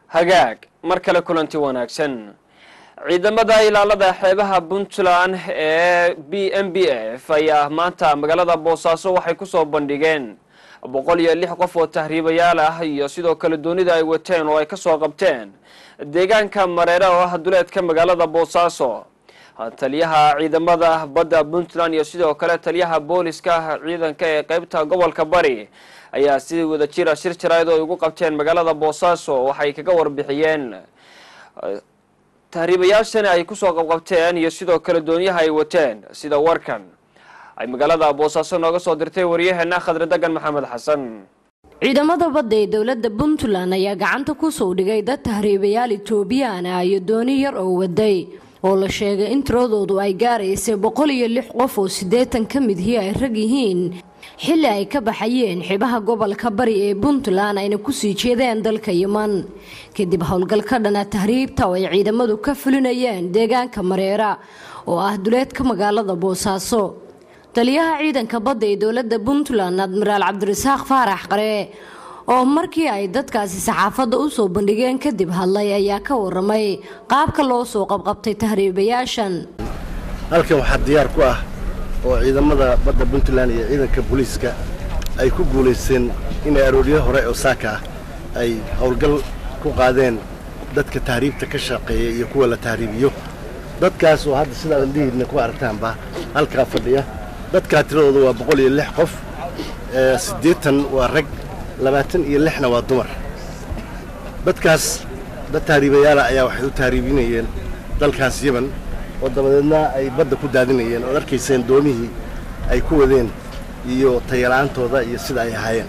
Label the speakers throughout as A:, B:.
A: hagaag mar kale kulanti wanaagsan ciidamada ilaalada xeebaha puntland ee b m b f ayaa maanta magaalada boosaaso waxay kusoo bandhigeen boqol iyo lix qof oo tahriibayaal ah iyo sidoo kale doonida ay wateen oo ay kasoo qabteen deegaanka mareere oo ah duleedka magaalada boosaaso taliyaha ciidamada badda puntland iyo sidoo kale taliyaha booliska ciidanka ee qeybta gobolka bari ayaa si wada jira shir jarayd oo ay ugu qabteen magaalada boosaaso waxay kaga warbixiyeen tahriibayaashani ay kusoo qabqabteen iyo sidoo kale doonyaha ay wateen sida warkan ay magaalada boosaaso nooga soo dirtay waryaheena khadre degan maxamed xasan
B: ciidamada badda ee dowladda puntland ayaa gacanta kusoo dhigay dad tahriibayaal etoobiyaan ah iyo dooni yar oo waday oo la sheegay in tiradoodu ay gaaraysay boqol iyo lix qof oo siddeetan ka midihii ay rag yihiin xilli ay ka baxayeen xibaha gobolka bari ee puntland ayna kusii jeedeen dalka yeman kadib howlgal ka dhana tahriibta oo ay ciidamadu ka fulinayeen deegaanka mareera oo ah duleedka magaalada boosaaso taliyaha ciidanka badda ee dowladda puntland admiraal cabdirasaaq faarax qare oo markii ay dadkaasi saxaafadda u soo bandhigeen kadib hadlay ayaa ka waramay qaabka loo soo qabqabtay tahriibayaashan
C: halkan waxaa diyaar ku ah oo ciidamada badda puntland iyo ciidanka booliiska ay ku guulaysteen inay arooryo hore oo saaka ah ay howlgal ku qaadeen dadka tahriibta ka shaqeeya iyo kuwa la tahriibiyo dadkaas oo hadda sidaa indhihiidna ku aragtaanba halkaa fadhiya dadkaa tiradooda waa boqol iyo lix qof siddeetan waa rag labaatan iyo lixna waa dumar dadkaas dad tahriibayaala ayaa waxay u tahriibinayeen dalkaas yeman oo dabadeedna ay badda ku daadinayeen ood arkayseen doomihii ay ku wadeen iyo tayala'aantooda iyo sida ay ahaayeen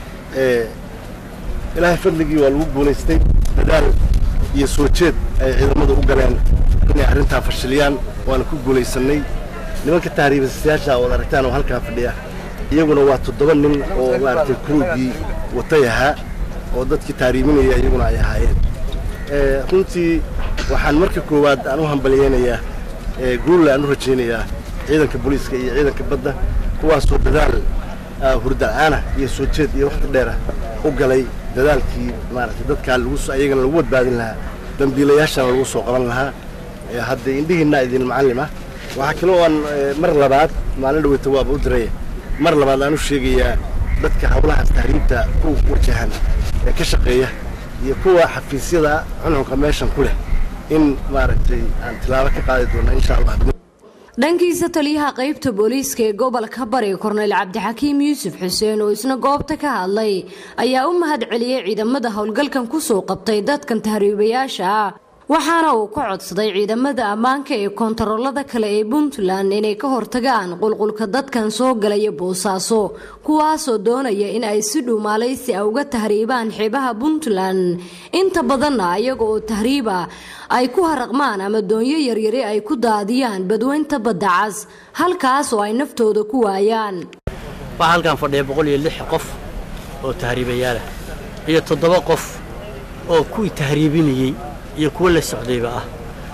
C: ilaahay fadligii waa lagu guulaystay dadaal iyo soo jeed ay ciidamadu u galeen inay arrintaa fashiliyaan waana ku guulaysannay nimanka tahriibayaasha ood aragtaan oo halkaa fadhiya iyaguna waa toddoba nin oo maaragtay kuruugii watay ahaa oo dadkii tahriibinaya iyaguna ay ahaayeen runtii waxaan marka koowaad aan u hambalyeynayaa guulla aan u rajaynayaa ciidanka booliiska iyo ciidanka badda kuwaasoo dadaal hurda'aana iyo soo jeed iyo wakhti dheera u galay dadaalkii maaragtay dadkaa lagu ayagana lagu badbaadin lahaa dambiilayaashana lagu soo qaban lahaa haddee indhihiinna idin macallim ah waxaa kaloo aan mar labaad maalin dhaweyta waaba u diraya mar labaad aan u sheegayaa dadka howlahaas tahriibta ku wajahan ee ka shaqeeya iyo kuwa xafiisyada cunxunka meeshan ku leh in maaragtay aan tilaabo ka qaadi doona insha allah
B: dhankiisa taliyaha qaybta booliiska ee gobolka bari korneyl cabdixakiim yuusuf xuseen oo isna goobta ka hadlay ayaa u mahad celiyey ciidamada howlgalkan kusoo qabtay dadkan tahriibayaasha ah waxaana uu ka codsaday ciidamada ammaanka ee koontaroolada kale ee puntland inay ka hortagaan qulqulka dadkan soo galaya boosaaso kuwaasoo doonaya in ay si dhuumaalaysi a uga tahriibaan xeebaha puntland inta badanna iyaga oo tahriiba ay ku haraqmaan ama doonyo yaryari ay ku daadiyaan badweynta badda cas halkaas oo ay naftooda ku waayaan
D: waxaa halkan fadhiya boqol iyo lix qof oo tahriibayaalah iyo toddoba qof oo kuwii tahriibinayey iyo kuwo la socdayba ah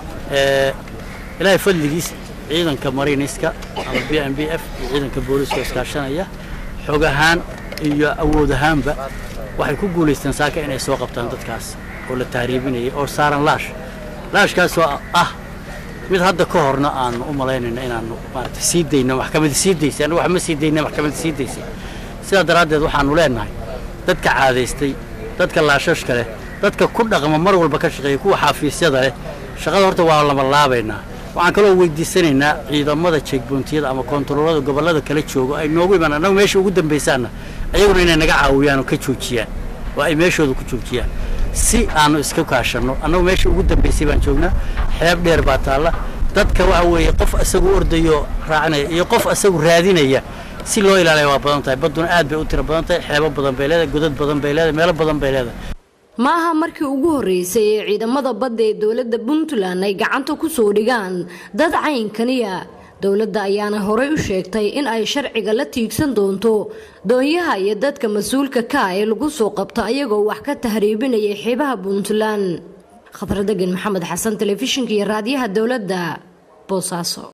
D: ilaahay fadligiis ciidanka mariiniska ama b m b f iyo ciidanka booliiska iskaashanaya xoog ahaan iyo awood ahaanba waxay ku guulaysteen saaka inay soo qabtaan dadkaas oo la tahriibinayay oo saaran laash laashkaasoo ah mid hadda ka horna aanu u malaynayno inaanu maarata sii dayno maxkamada sii daysay annagu wax ma sii dayna maxkamada sii daysay sidaa daraaddeed waxaanu leenahay dadka caadaystay dadka laashashka leh dadka ku dhaqma mar walba ka shaqeeya kuwa xafiisyada leh shaqada horta waa lama laabaynaa waxaan kaloo weydiisanaynaa ciidamada jeegboontiyada ama koontaroolada gobollada kala joogo ay noogu imaan annagu meesha ugu dambaysaanna ayaguna inay naga caawiyaan oo ka joojiyaan oo ay meeshooda ku joojiyaan si aanu iska kaashanno annagu meesha ugu dambaysay baan joognaa xeeb dheer baa taalla dadka waxa weeye qof isagu ordayo raacinaya iyo qof isagu raadinaya si loo ilaaliya waa badan tahay badduna aad bay u tiro badan tahay xeebo badan bay leedahay godad badan bay leedahay meelo badan bay leedahay
B: ma aha markii ugu horreysay ee ciidamada badda ee dowladda puntland ay gacanta ku soo dhigaan dad caynkaniya dowladda ayaana horey u sheegtay in ay sharciga la tiigsan doonto doonyaha iyo dadka mas-uulka ka ah ee lagu soo qabto ayagoo wax ka tahriibinaya xeebaha puntland khadradegan maxamed xasan telefishinka iyo raadiyaha dowladda boosaaso